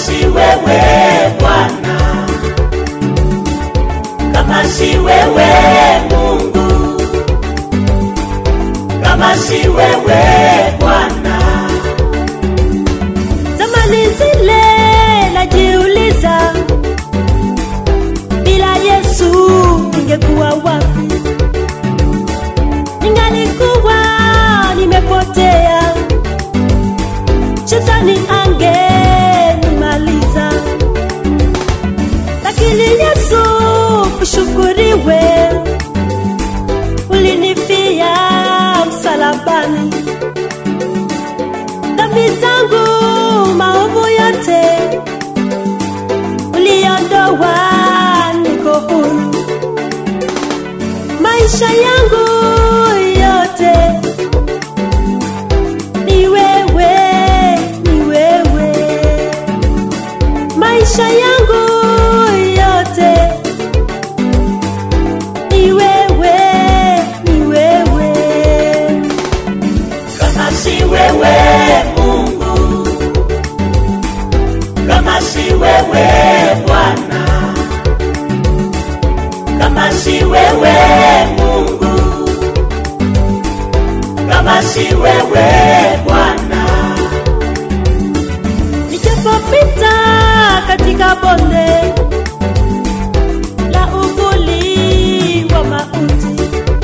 si wewe Bwana, kama si wewe Mungu, kama si wewe Bwana. Zamani zile najiuliza, bila Yesu ningekuwa wapi? Ningalikuwa nimepotea, shetani angenimaliza. Lakini Yesu ushukuriwe, ulinifia msalabani dhambi zangu maovu yote uliondoa, niko huru. Maisha yangu yote ni wewe, ni wewe. Maisha yangu yote ni wewe, ni wewe. Kama si wewe Mungu, kama si wewe Bwana, kama si wewe Mungu, kama si wewe Bwana, Nijapopita katika bonde la uvuli wa mauti,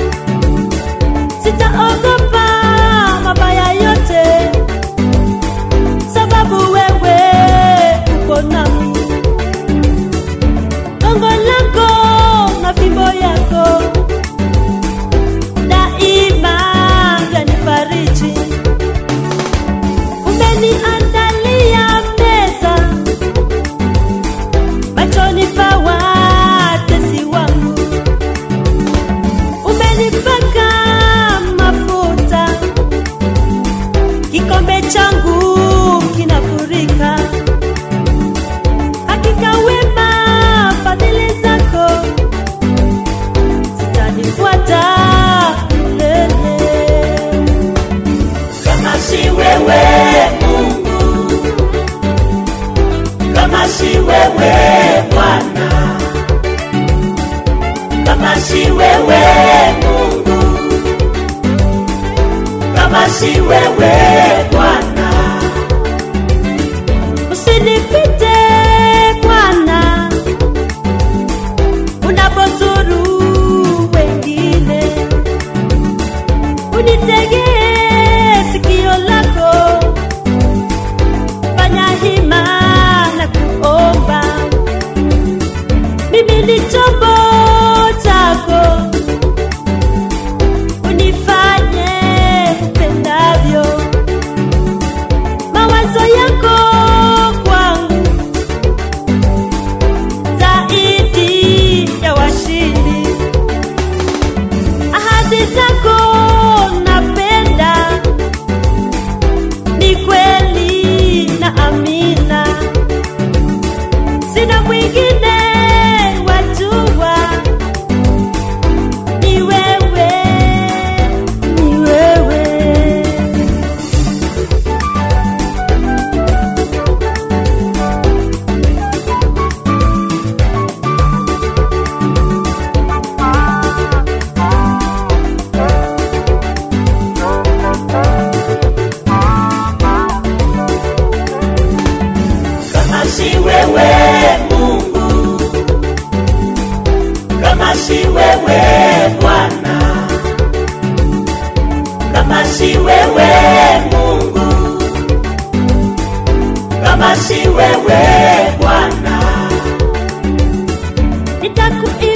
sitaogopa mabaya yote, sababu wewe uko nami. Gongo lako na fimbo yako daima vyanifariji. Umeniandalia meza machoni pa watesi wangu, umenipaka mafuta, kikombe changu kinafurika. Hakika wema fadhili zako zitanifuata milele. kama si wewe Mungu, kama si wewe Bwana, kama si wewe Mungu, kama si wewe Bwana, Usinipite Bwana, unapozuru wengine, unitegee sikio lako, fanya hima na kuomba. Mimi ni chombo chako, unifanye upendavyo mawazo yako kwangu zaidi ya washindi, ahadi zako napenda, ni kweli na amina, sina mwingine wajua, ni wewe, ni wewe. kama si wewe Mungu, kama si wewe Bwana, kama si wewe Mungu, kama si wewe Bwana, nitakuimba